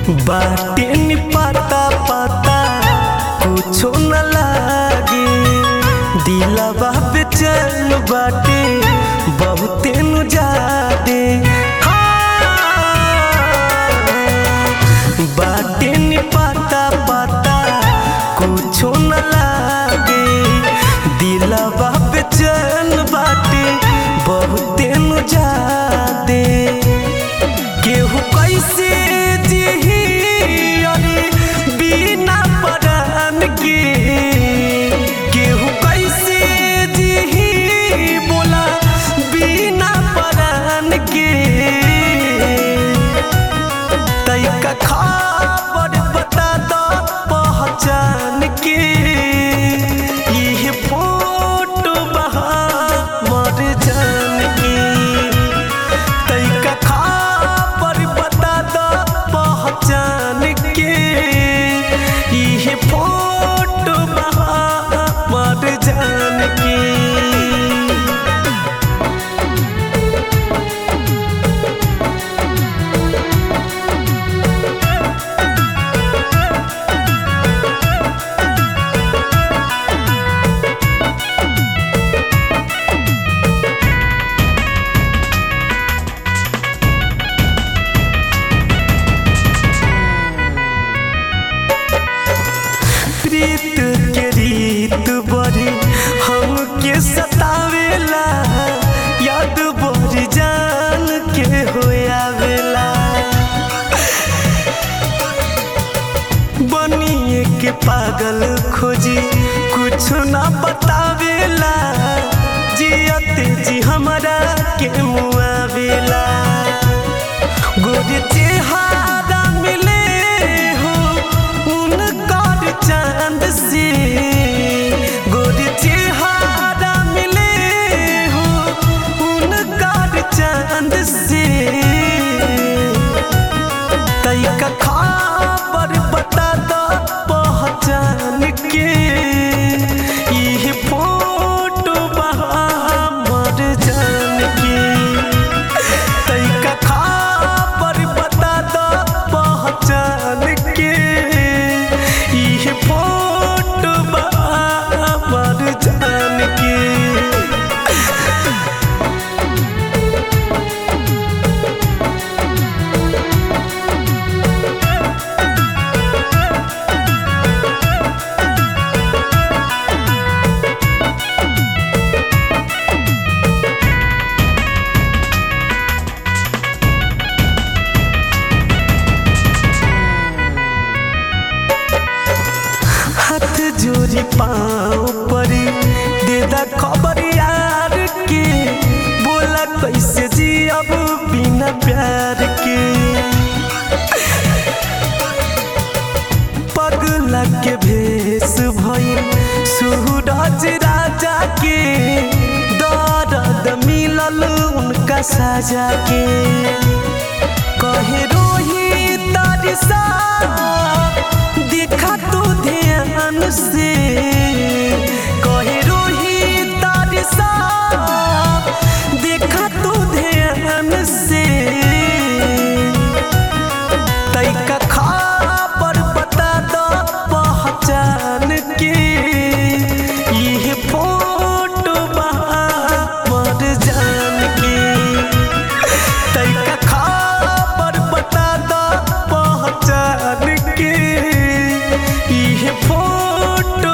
बाटे नि पता पता कुछो न लागे दिलवा बेचैन बाटे बहुते नु जादे बाटे नि पता पता कुछो न लागे दिलवा बेचैन बाटे बहुते नु जादे केहू कैसे जिही अरे बिना परान के केहू कैसे जिही बोला बिना परान के तैका खबर बता दो पहचान के ये फोटो बहा मर जान के तैका खबर बता दो पहचान के ये फोटो बहा मर जान के प्रीत के रीत बड़ी हमके सतावेला याद बड़ी जान के होयावेला बनिए के पागल खोजी कुछ ना बतावेला जियते जी हमरा के मुआवेला गोरे चेहरा मिले हो उनकर चांद से गोरे चेहरा मिले हो उनकर चांद से तैका खबर बता दो पहचान के ये फोटो बहा मर जान के तैका खबर बता दो पहचान के ये फोटो बहा मर जान के हाथ जोड़ी पाँव परी दे दा खबर यार के बोला कैसे जी अब बिना प्यार के पगला के भेष भइल सूरज राजा के दर्द मिलल उनका साजा के कहे रोही तारिसा देखा तो ध्यान से कहे रोही तारिसा देखा तो ध्यान से तैका खबर बता दो पहचान के ये फोटो बहा मर जान के तैका खबर बता दो पहचान के ये फोटो